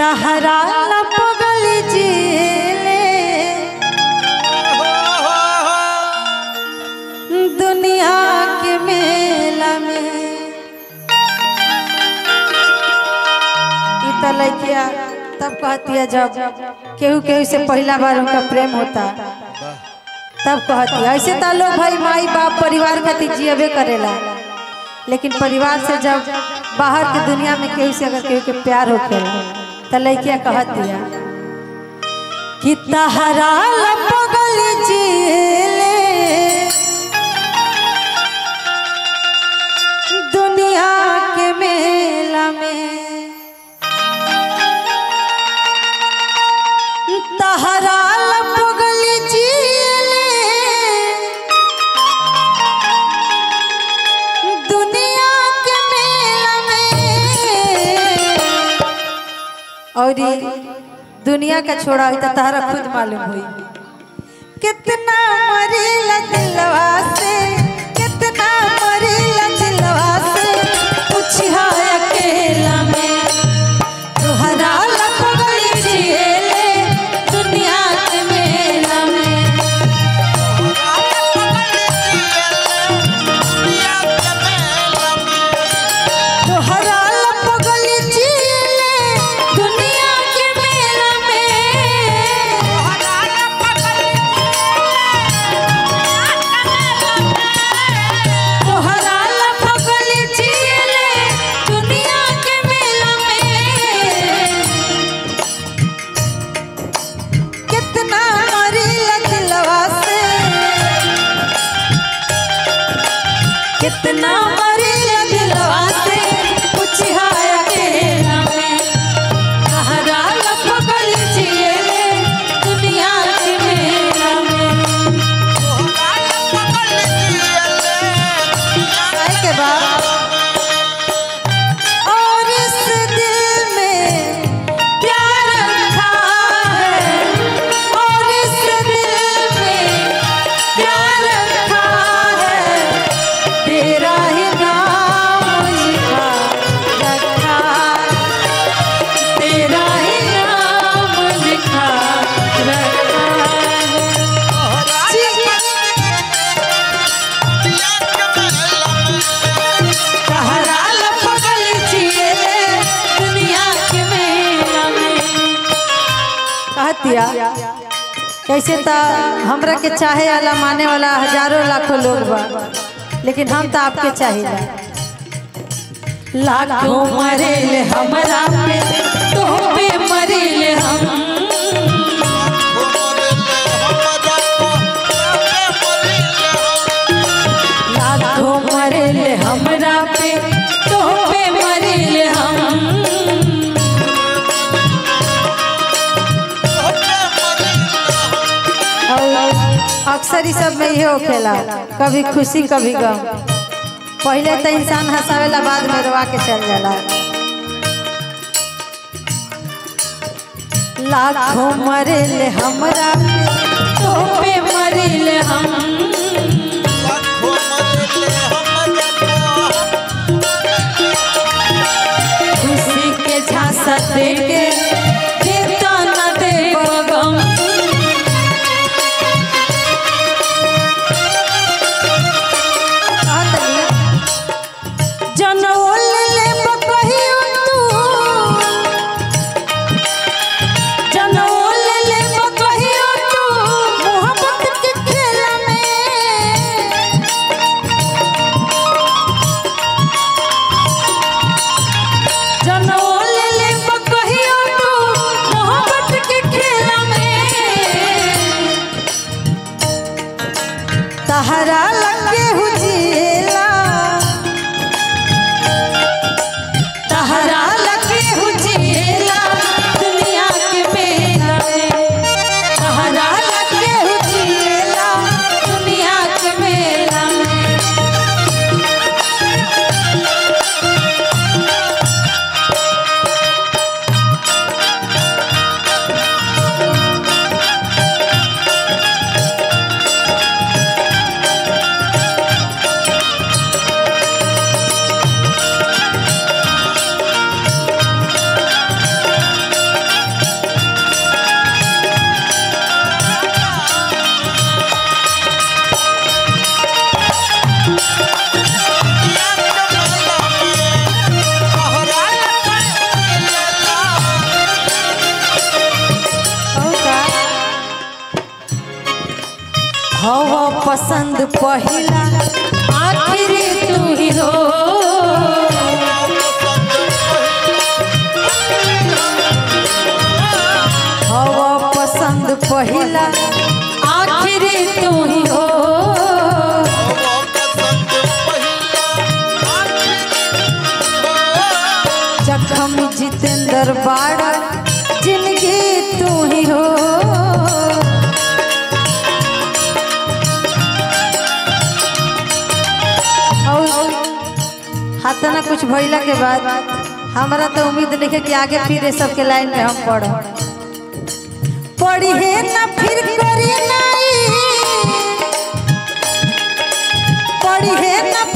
तहरा लपगल जिले दुनिया के मेला में ई त लइकिया तब कहती है जब केहू केहू से पहला बार उनका प्रेम होता तब कहती है ऐसे तो लोग भाई माई बाप परिवार खातिर जियबे करेला लेकिन परिवार से जब बाहर के दुनिया में केहू से अगर केहू के प्यार होखेला त लइकिया कहती है कि तहरा लपगल जिले दुनिया के मेला में तहरा लपगल जिले दुनिया के मेला में और ई दुनिया का छोड़ा हुई तो तहरा खुद मालूम हुई कितना मरीला दिलवा से कितना मरीला दिलवा से पूछा अकेला में तुहरा लपगल जिएले दुनिया के मेला में तुहरा लपगल जिएले दुनिया के मेला में तोहरा लपगल जिएले दुनिया के मेला में कितना मरी लखलवा से कितना मरी लखलवा से पूछा अकेला में तोहरा लपगल जिएले दुनिया के मेला में आए के बाद और इस दिल में प्यार रखा है और इस दिल में प्यार रखा है तेरा ही नाम लिखा रखा तेरा ही नाम लिखा रखा है तहरा लपगल जिएले दुनिया के मेला में कहतिया कैसे तो हमरा के चाहे वाला माने वाला हजारों लाखों लोग बा लेकिन हम तो आपके चाहिए लाखों मरेले हमरा पे तो पे मरेले हम लाखों मरेले हमरा पे तो पे मरेले हम और अक्सर ही सब में ये होखेला कभी खुशी कभी गम पहले तो इंसान हंसावेला बाद में रोवा के चल जाला लाखों मरेले हमरा पे तो पे मरेले हम खुशी के झांसा दे के देता न दे गम जनोल ले बकहियो तू जनोल ले बकहियो तू मोहब्बत के खेला में जनोल ले बकहियो पसंद पहिला आखिरी तू ही हो हवा पसंद पहिला आखिरी तू ही हो जखम जितेंद्र बाड़ा जिंदगी तू ही हो और हाथ ना कुछ भइला के बाद हमारा तो उम्मीद नहीं कि आगे फिर ये सबके लाइन में हम पढ़ पढ़ी है ना फिर करी नहीं पढ़ी है ना